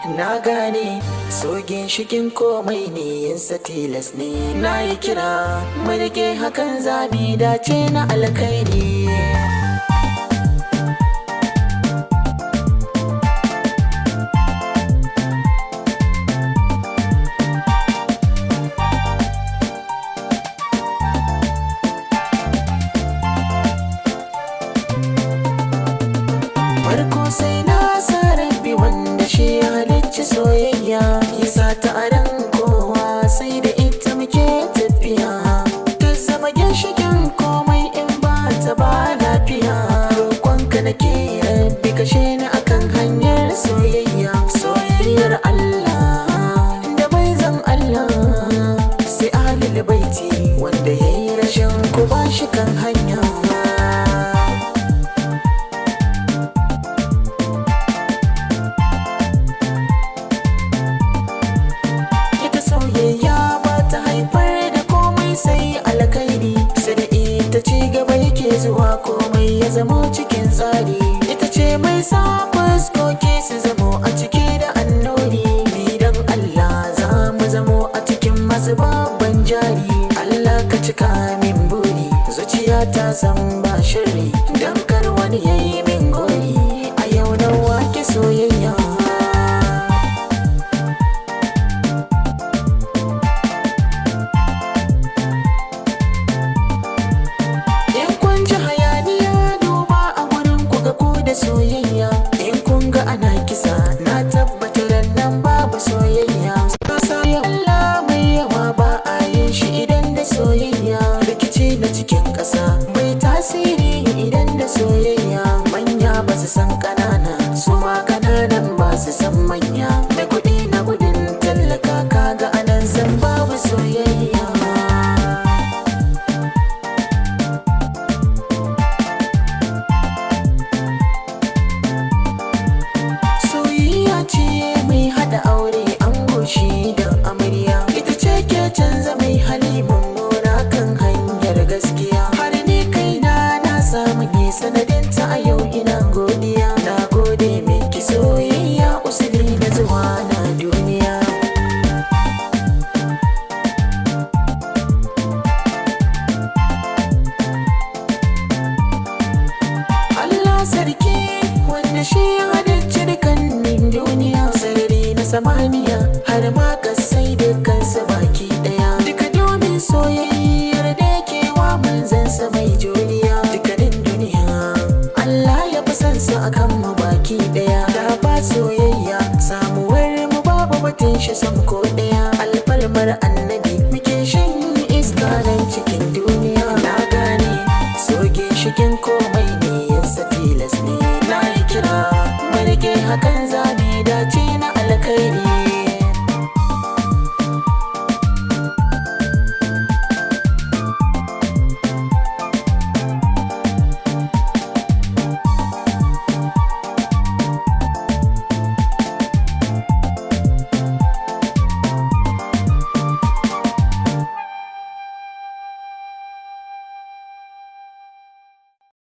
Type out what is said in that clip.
na gane sogin shigin komai ne yinsa tilas ne na yi kira mulke hakan zabi dace na alkhairi farko sai na sa rabbi wanda shi ya halicci soyayya ya sa ta a ran kowa sai da ita muke tafiya ta zama ginshikin komai in ba ta ba lafiya roƙonka nake rabbi kashe ni akan hanyar soyayya soyayyar Allah da manzon Allah sai ahlul baiti wanda yayi rashin ku ba shi kan hanya ita soyayya ba ta haifar da komai sai alkhairi sai da ita ci gaba yake zuwa komai ya zamo cikin tsari ita ce mai sa fuskoki su zamo a ciki da annori ni dan Allah za mu zamo a cikin masu babban jari Allah ka cika min buri zuciya ta san ba shirri dan kar wani yayi min gori a yau na wake soyayya In kun ji hayaniya duba a wurin ku ga ku da soyayya In kun ga ana kisa na tabbatar nan babu soyayya Kasa ya Allah mai yawa ba a yin shi idan da soyayya Rikici na cikin ƙasa bai tasiri idan da soyayya Manya ba su san ƙanana su ma ƙananan ba su san manya Da kuɗi na gudun tallaka kaga anan san babu soyayya soyayya ce mai hada aure an goshi da amarya ita ce ke canza mai hali mummuna kan hanyar gaskiya har ni kaina na samu ne sanadin ta a yau ina godiya na gode miki soyayya usuli na zuwa na duniya Allah sarki wanda shi ya halicci dukkanin duniya sarari na samaniya har ma kasai dukkansa baki daya duka domin soyayyar da yake wa manzansa mai juriya dukkanin duniya Allah ya fi son su akan mu baki daya da ba soyayya samuwar mu babu batun shi sam ko daya alfarmar annabi